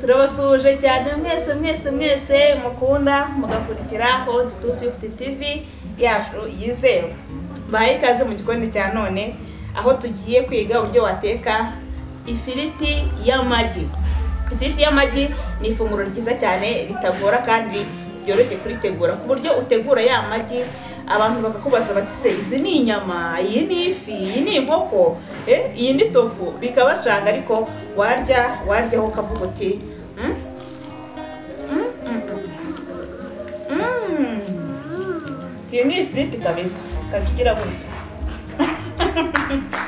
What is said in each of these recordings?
turabasuhuje cyane mwese mwese mwese mukunda mugakurikira hoti tu fifuti tivi yacu yizewe bahaye ikaze mu gikoni cya none aho tugiye kwiga uburyo wateka ifiriti y'amagi ifiriti y'amagi ni ifunguro ryiza cyane ritagora kandi ryoroshye kuritegura ku buryo utegura ya magi abantu bakakubaza bati se izi ni inyama iyi ni ifi iyi ni inkoko eh, iyi ni tofu bikabacanga ariko warya waryaho ukavuga uti "Mm, mm, mm, mm, mm." iyi ni ifiriti kabisa ikajya gutya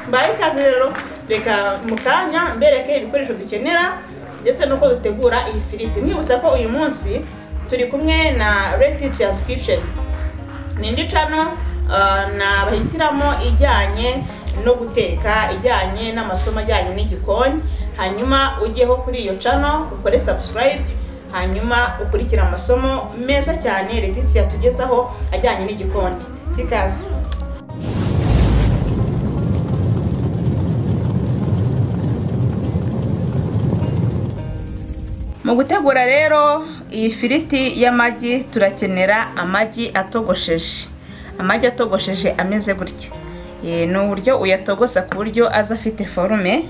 mbaye ikaze rero reka mu kanya mbereke ibikoresho dukenera ndetse n'uko dutegura iyi firiti mwibutsa ko uyu munsi turi kumwe na red teachers kitchen nindi cano nabahitiramo ijyanye no guteka ijyanye n'amasomo ajyanye n'igikoni hanyuma ujyeho kuri iyo cano ukore subscribe hanyuma ukurikire amasomo meza cyane reditsi yatugezaho ajyanye n'igikoni ikaze Mu gutegura rero iyi firiti y'amagi turakenera amagi atogosheje. Amagi atogosheje ameze gutya. Eh, Ni uburyo uyatogosa ku buryo aza afite forume.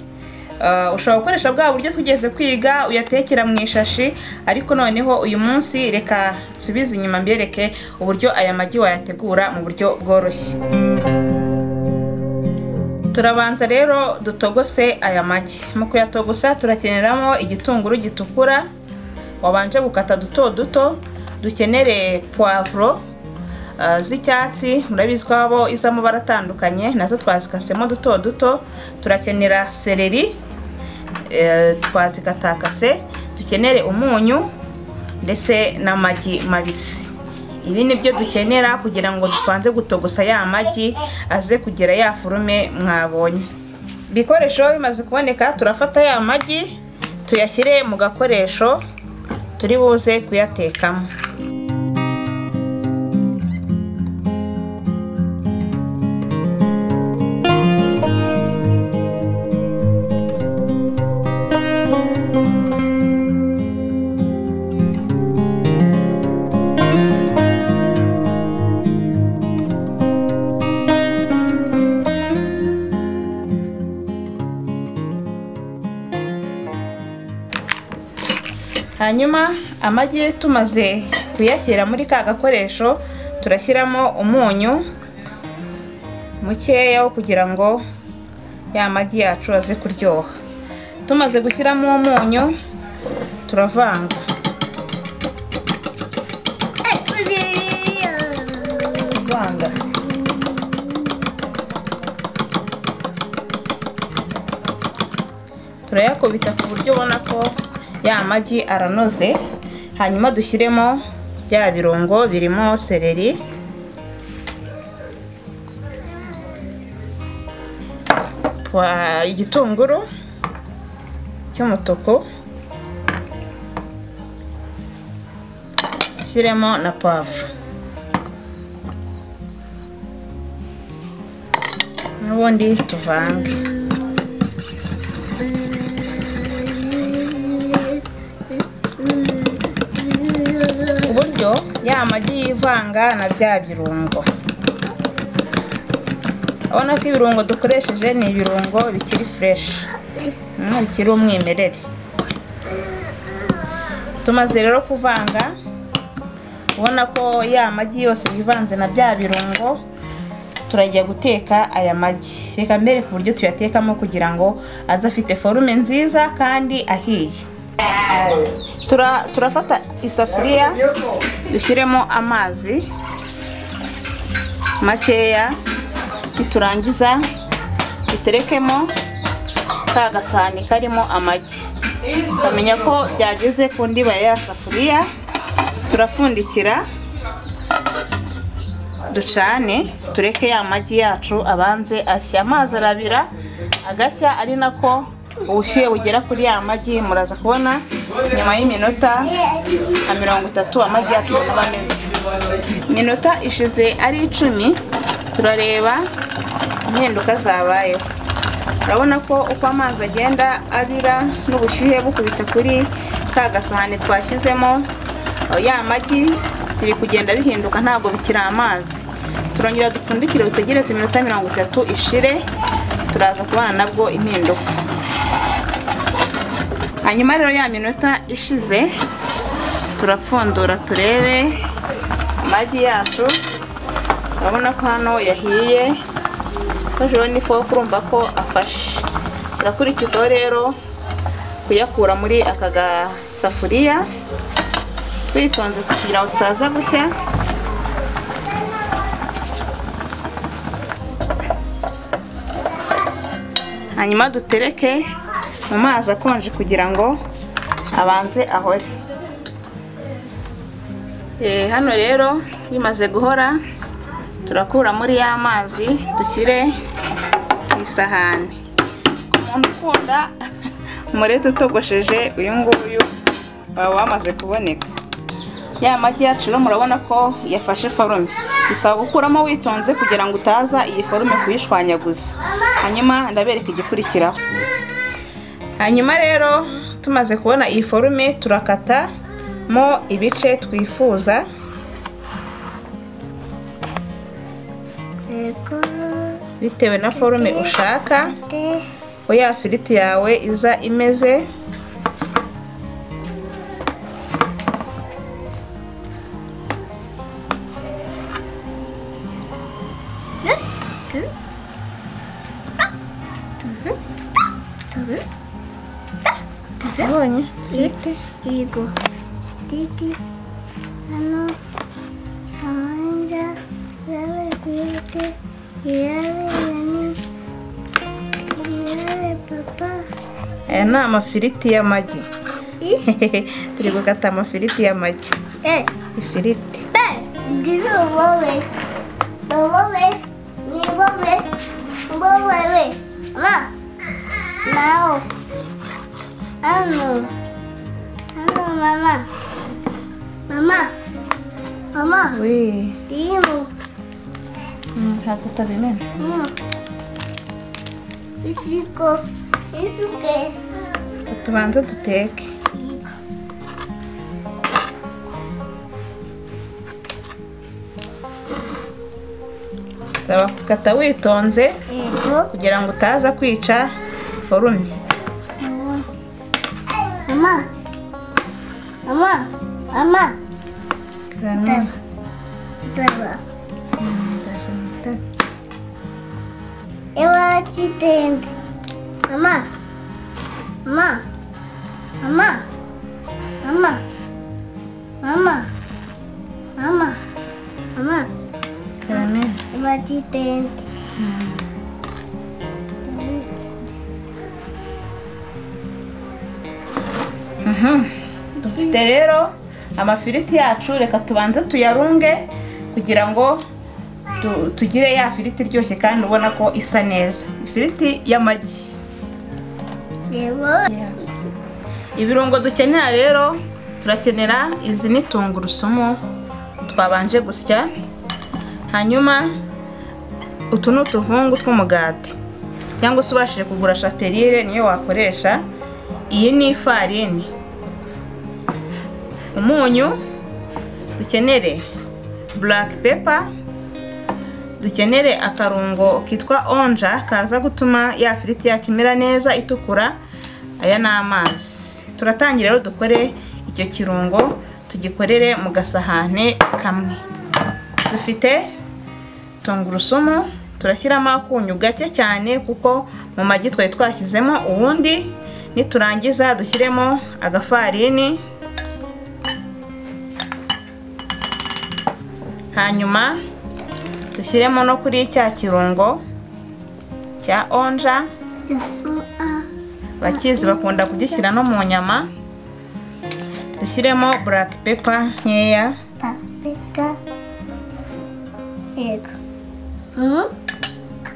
Ah, ushobora gukoresha bwa buryo tugeze kwiga uyatekera mu ishashi ariko noneho uyu munsi reka nsubize inyuma mbereke uburyo aya magi wayategura mu buryo bworoshye turabanza rero dutogose aya magi mu kuyatogosa turakeneramo igitunguru gitukura wabanje gukata duto duto dukenere puwavuro ah, z'icyatsi murabizi ko habo iz'amabara atandukanye nazo twazikasemo duto duto turakenera seleri eh, twazikatakase dukenere umunyu ndetse n'amagi mabisi ibi ni byo dukenera kugira ngo dupanze gutogosa ya magi aze kugira ya forume mwabonye ibikoresho bimaze kuboneka turafata ya magi tuyashyire mu gakoresho turi buze kuyatekamo hanyuma amagi tumaze kuyashyira muri ka gakoresho turashyiramo umunyu mukeya wo kugira ngo ya magi yacu aze kuryoha tumaze gushyiramo umunyu turavanga vanga turayakubita ku buryo ubona ko ya magi aranoze hanyuma dushyiremo bya birungo birimo seleri pwa- igitunguru cy'umutuku dushyiremo na pavuro n'ubundi tuvange ku buryo ya magi yivanga na bya birungo urabona ko ibirungo dukoresheje ni ibirungo bikiri fureshi mm, bikiri umwimerere tumaze rero kuvanga ubona ko ya magi yose yivanze na bya birungo turajya guteka aya magi reka mbere ku buryo tuyatekamo kugira ngo aze afite forume nziza kandi ahiye Tura- turafata isafuriya dushyiremo amazi makeya niturangiza duterekemo ka gasahani karimo amagi ukamenya ko byageze ku ndiba ya safuriya turapfundikira ducane tureke ya magi yacu abanze ashya amazi arabira agashya ari nako ubushyuhe bugera kuri ya magi muraza kubona nyuma y'iminota nka mirongo itatu amagi yacu aba ameze iminota ishize ari icumi turareba impinduka zabayeho urabona ko uko amazi agenda abira n'ubushyuhe bukubita kuri ka gasahane twashyizemo ya magi biri kugenda bihinduka ntabwo bikiri amazi turongera dupfundikire dutegereze iminota mirongo itatu ishire turaza kubana nabwo impinduka hanyuma rero ya minota ishize turapfundura turebe amagi yacu urabona ko hano yahiye hejuru n'ifoke urumva ko afashe turakurikizaho rero kuyakura muri aka gasafuriya twitonze kugira ngo tutaza gushya hanyuma dutereke mu mazi akonje kugira ngo abanze ahore hano rero bimaze guhora turakura muri ya mazi dushyire ku isahani ku muntu ukunda umureti utogosheje uyu nguyu waba wamaze kuboneka ya magi yacu rero murabona ko yafashe forume bisaba gukuramo witonze kugira ngo utaza iyi forume kuyishwanyaguza hanyuma ndabereka igikurikiraho hanyuma rero tumaze kubona iyi forume turakatamo ibice twifuza Ego. bitewe na forume ushaka De. aho ya firiti yawe iza imeze Ne. Du. Da. Du. Da. Du. Da. Du. ubonye Fite. Digo. Didi. Hano. Amanja. Yabe fite. Yabe yani. Yabe papa. aya ni amafiriti y'amagi I. turi gukata amafiriti y'amagi Eh. ifiriti Be. Digo wowe. Wowe. Ni wowe. Wowe we. Ma. Mao. Ano. Ano mama. Mama. Mama. wee Imo. Mm, ntabwo utabimena Imo. Isiko. Isuke. tubanze duteke Iko. saba gukata witonze Ego. kugira ngo utaza kwica forume Mama. Mama. Mama. Mama. Nanone, Daba. ndaje mu itara. Ewa chitende. Mama. Mama. Mama. Mama. Mama. Mama. Mama. Nanone, Ewa chitende. mm, mhm. dufite rero amafiriti yacu reka tubanze tuyarunge kugira ngo tu- tugire ya firiti iryoshye kandi ubona ko isa neza ifiriti y'amagi Ewa. ibirungo dukenera rero turakenera izi ni tungurusumu twabanje gusya hanyuma utu ni utuvungu tw'umugati cyangwa se ubashije kugura shaperire niyo wakoresha iyi ni ifarini umunyu dukenere buraka pepa dukenere akarungo kitwa onja kaza gutuma ya firiti yacu imera neza itukura aya ni amazi turatangira rero dukore icyo kirungo tugikorere mu gasahane kamwe dufite tungurusumu turashyiramo akunyu gake cyane kuko mu magi twari twashyizemo ubundi niturangiza dushyiremo agafarini hanyuma dushyiremo no kuri cya kirungo cya onja bakizi bakunda kugishyira no mu nyama dushyiremo buraka pepa nkeya Paprika. Ego. Hmm?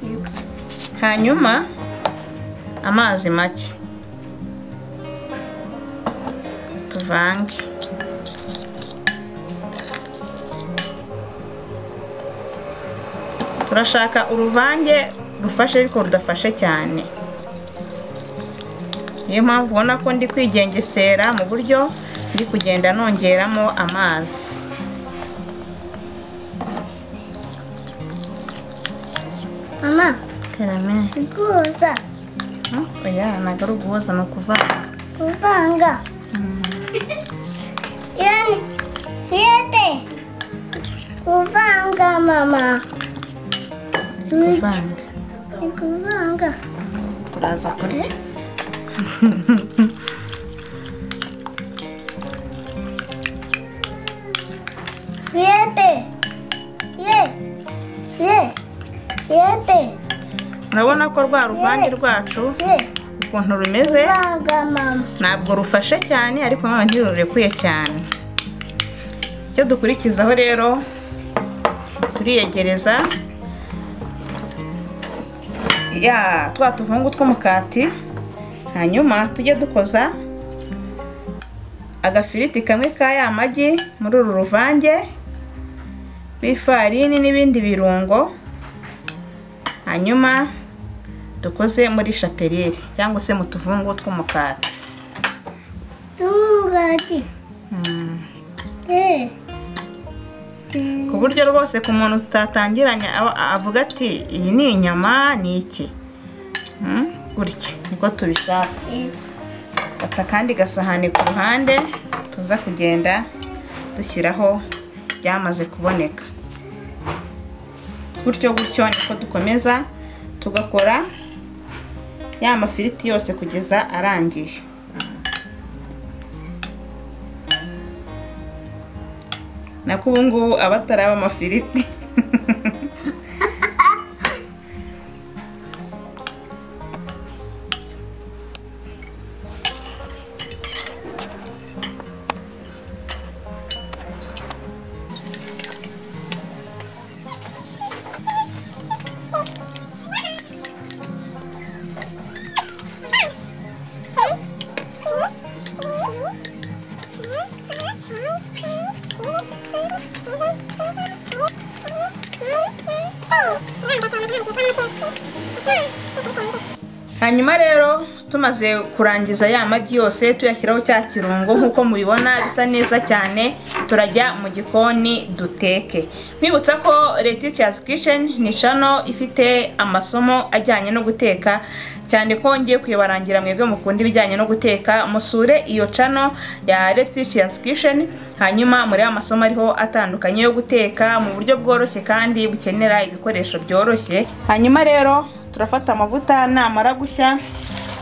Ego. hanyuma amazi make tuvange turashaka uruvange rufashe ariko rudafashe cyane niyo mpamvu ubona ko ndi kwigengesera mu buryo ndi kugenda nongeramo amazi mama karame guhuza Hmm, oya ntabwo ari uguhoza ni ukuvanga kuvanga yani fiyete kuvanga mama kuvanga ni kuvanga turaza kurya fiyete ye ye fiyete urabona ko rwa ruvange rwacu ye ukuntu rumeze kuvanga mama ntabwo rufashe cyane ariko nanone ntirurekuye cyane icyo dukurikizaho rero turiyegereza ya twa tuvungu tw'umukati hanyuma tujye dukoza agafiriti kamwe ka ya magi muri uru ruvange rw'ifarini n'ibindi birungo hanyuma dukoze muri shapeliyeri cyangwa se mu tuvungu tw'umukati n'umugati Mm. ye ku buryo rwose ku muntu tutatangiranye aba- avuga ati iyi ni inyama ni iki Mm, gutya niko tubishaka fata akandi gasahani ku ruhande tuza kugenda dushyiraho byamaze kuboneka gutyo gutyo niko dukomeza tugakora ya mafiriti yose kugeza arangiye nako ubu ngubu aba ataraba amafiriti hanyuma rero tumaze kurangiza ya magi yose tuyashyiraho cya kirungo nk'uko mubibona bisa neza cyane turajya mu gikoni duteke mwibutsa ko Letitia's Kitchen ni channel ifite amasomo ajyanye no guteka cyane ko ngiye kuyibarangira mwebwe mukunda ibijyanye no guteka musure iyo channel ya Letitia's Kitchen hanyuma muri amasomo ariho atandukanye yo guteka mu buryo bworoshye kandi bukenera ibikoresho byoroshye hanyuma rero turafata amavuta namara gushya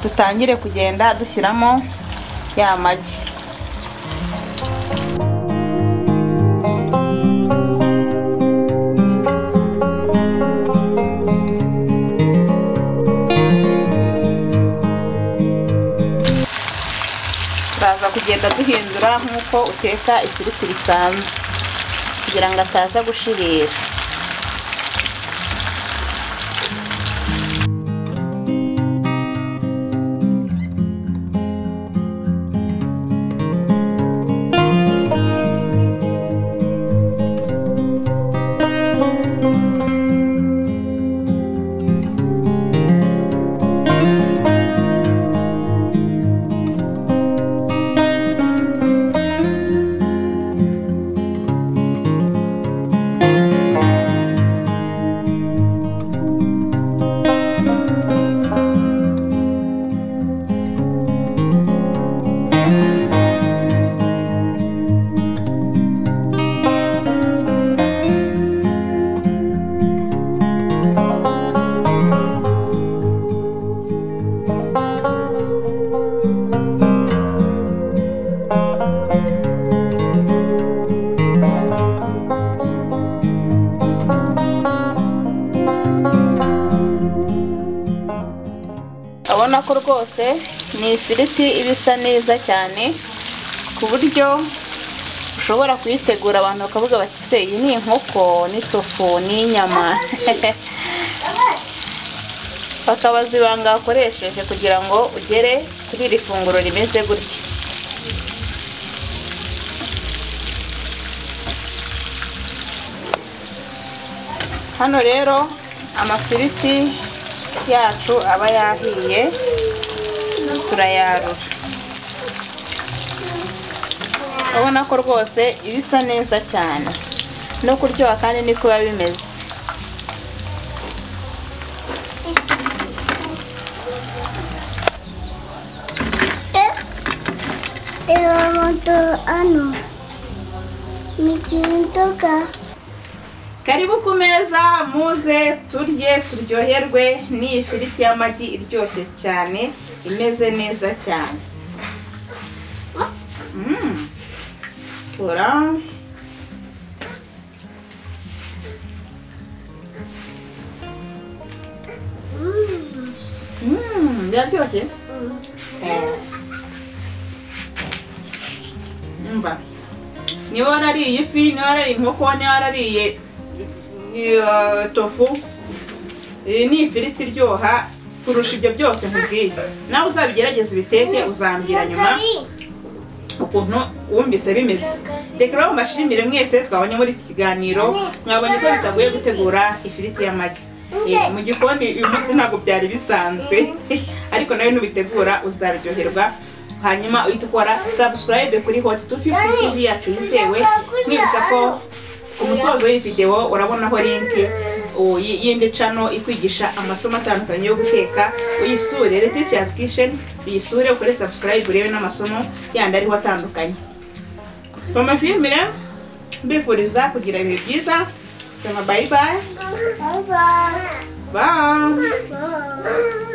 dutangire kugenda dushyiramo ya magi turaza kugenda duhindura nk'uko uteka ifiriti bisanzwe kugira ngo ataza gushirira urabona ko rwose ni ifiriti iba isa neza cyane ku buryo ushobora kuyitegura abantu bakavuga bati se iyi ni inkoko n'itofu n'inyama bakabaza ibanga wakoresheje kugira ngo ugere kuri iri funguro rimeze gutya hano rero amafiriti yacu aba yahiye turayarura urabona ko rwose bisa neza cyane no kuryoha kandi niko biba bimeze reba moto hano ni ikintu nzoga karibu ku meza muze turye turyoherwe ni ifiriti y'amagi iryoshye cyane imeze neza cyane Mm. kora Mm, biraryoshye Eh. umva niba warariye ifi niba warariye inkoko niba warariye eh, tofu iyi ni ifiriti iryoha kurusha ibyo byose nkubwiye nawe uzabigerageze ubiteke uzambwira nyuma ukuntu wumvise bimeze reka rero mbashimire mwese twabonye muri iki kiganiro mwabonye ko bitagoye gutegura ifiriti y'amagi Eh, mu gikoni uyu munsi ntabwo byari bisanzwe ariko nawe nubitegura uzaryoherwa hanyuma uhita ukora subscribe kuri hot 250 tv yacu yizewe mwibutsa ko ku musozo w'iyi videwo urabonaho linki u- y- y'indi cano ikwigisha amasomo atandukanye yo guteka uyisure rete Teachers kitchen uyisure ukore subscribe urebe n'amasomo yandi ariho atandukanye tubashimire mbifuriza kugira ibihe byiza tuma bye bye baba bye baba